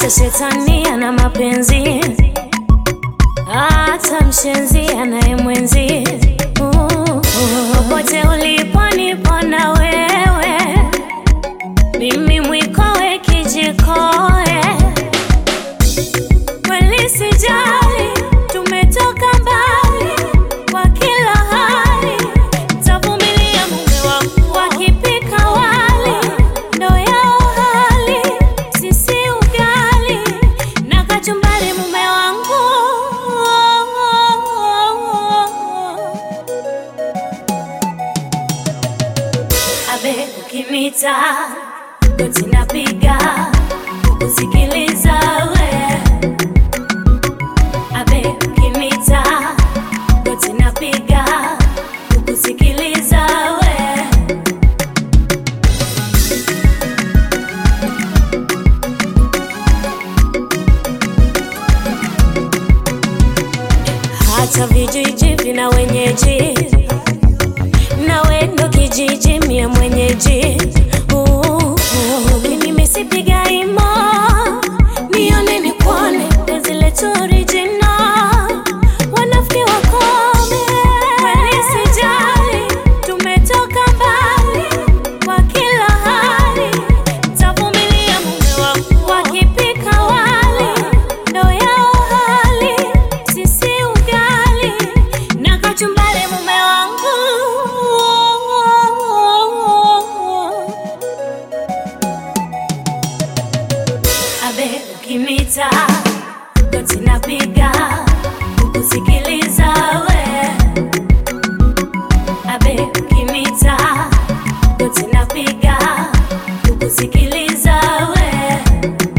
hata shetani ana mapenzi, hata mshenzi anaye mwenzi. Uh, Popote ulipo nipo na wewe, mimi mwikowe kijikoe, kweli sijali, tumetoka mbali kwa kila hali, tavumilia mume wangu wakipika wali, ndo yao hali, sisi ugali na kachumbari, mume wangu abe ukinita goti napiga kukusikiliza we abe ukinita goti napiga kukusikiliza we hata vijiji vina wenyeji nawe ndo kijiji mie mwenyeji Uh, uh, mimi sipiga imo nione nikuone penzi letu original wanafiki wakome kweli sijali tumetoka mbali kwa kila hali tavumilia mume wangu wakipika wali ndo yao hali sisi ugali na kachumbari mume wangu abe ukinita goti napiga kukusikiliza we abe ukinita goti napiga kukusikiliza we